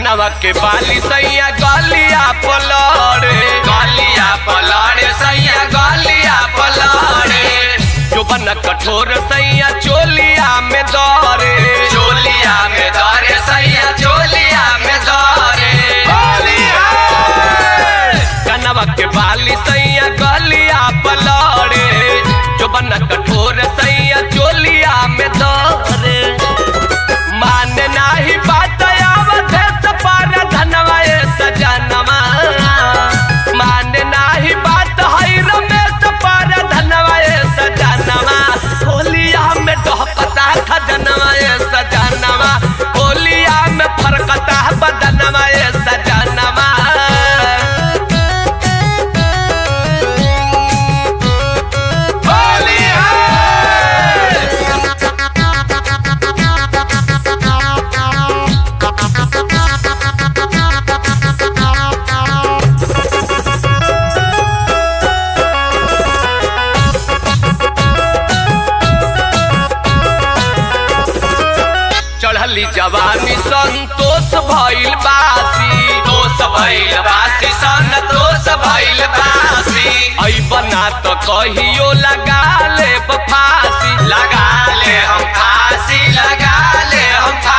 कनवा के बाली सैया गलिया पलड़े गलिया पलड़े सैया गलिया पलड़े जो बन कठोर सैया चोलिया में दौरे चोलिया में दौरे सैया चोलिया में दौरे कनवा के बाली सैया गलिया पलड़े जो बन कठोर सैया चोलिया में दौरे माने नाही बात आवत सपार धनवा ए सजनवा माने नाही बात है रमेश पार धनवा ए सजनवा होलिया में डहकता खजनवा ए सजनवा होलिया में फरकता बदनवा ए सजनवा चढ़ली जवानी संतोष भइल बासी दोष भइल बासी सन दोष भइल बासी ऐ बना तो कहियो लगा ले फांसी लगा ले हम फांसी लगा ले हम फांसी